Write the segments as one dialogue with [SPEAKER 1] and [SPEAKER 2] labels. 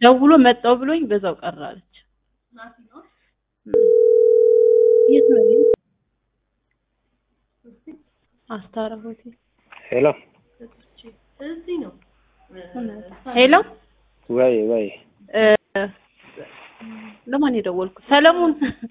[SPEAKER 1] ደውሎ መጣው ብሎኝ በዛው ቀረ አለች። የት ነው ይሄ? አስታራ ሆቴል።
[SPEAKER 2] ሄሎ
[SPEAKER 3] እዚህ ነው።
[SPEAKER 1] ሄሎ
[SPEAKER 2] ወይ ወይ
[SPEAKER 1] እ፣ ለማን የደወልኩ? ሰለሞን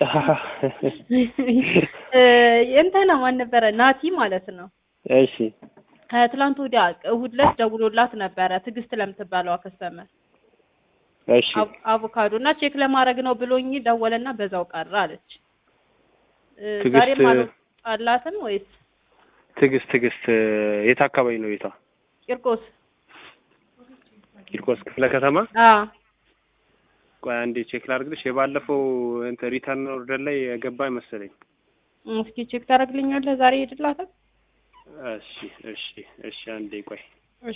[SPEAKER 1] እ፣ እንትና ማን ነበረ? ናቲ ማለት ነው።
[SPEAKER 2] እሺ
[SPEAKER 1] ከትላንት ወዲያ እሑድ ዕለት ደውሎላት ነበረ ትዕግስት ለምትባለዋ ከስተመር
[SPEAKER 2] እሺ
[SPEAKER 1] አቮ- አቮካዶ እና ቼክ ለማድረግ ነው ብሎኝ ደወለና በዛው ቀረ አለች። እ፣
[SPEAKER 2] ትዕግስት-
[SPEAKER 1] ዛሬም አልወጣላትም ወይስ
[SPEAKER 2] ትዕግስት ትዕግስት የት አካባቢ ነው ቤቷ?
[SPEAKER 1] ቂርቆስ?
[SPEAKER 2] ቂርቆስ ክፍለ ከተማ።
[SPEAKER 1] አዎ
[SPEAKER 2] ቆይ አንዴ ቼክ ላድርግልሽ። የባለፈው እንትን ሪተርን ኦርደር ላይ የገባ መሰለኝ።
[SPEAKER 1] እስኪ ቼክ ታደርግልኛለህ? ዛሬ ሄድላታል?
[SPEAKER 2] እሺ እሺ እሺ አንዴ ቆይ
[SPEAKER 1] እሺ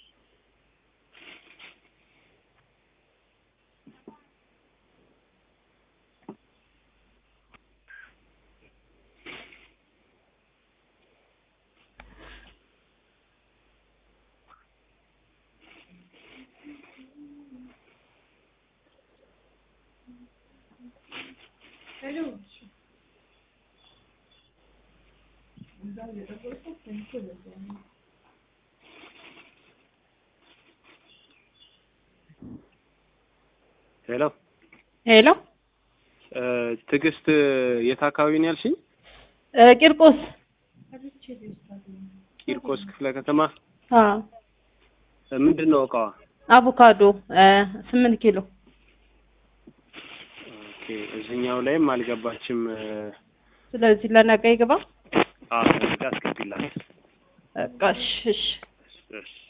[SPEAKER 2] ሄሎ
[SPEAKER 1] ሄሎ
[SPEAKER 2] እ፣ ትዕግስት የት አካባቢ ነው ያልሽኝ?
[SPEAKER 1] እ፣ ቂርቆስ
[SPEAKER 2] ቂርቆስ ክፍለ ከተማ።
[SPEAKER 1] አዎ
[SPEAKER 2] ምንድን ነው እቃዋ?
[SPEAKER 1] አቮካዶ እ፣ ስምንት ኪሎ
[SPEAKER 2] ኦኬ እዚህኛው ላይም አልገባችም። እ፣
[SPEAKER 1] ስለዚህ ለነገ ይግባ።
[SPEAKER 2] አዎ እዚህ ጋር አስገቢላት።
[SPEAKER 1] በቃ እሺ እሺ
[SPEAKER 2] እሺ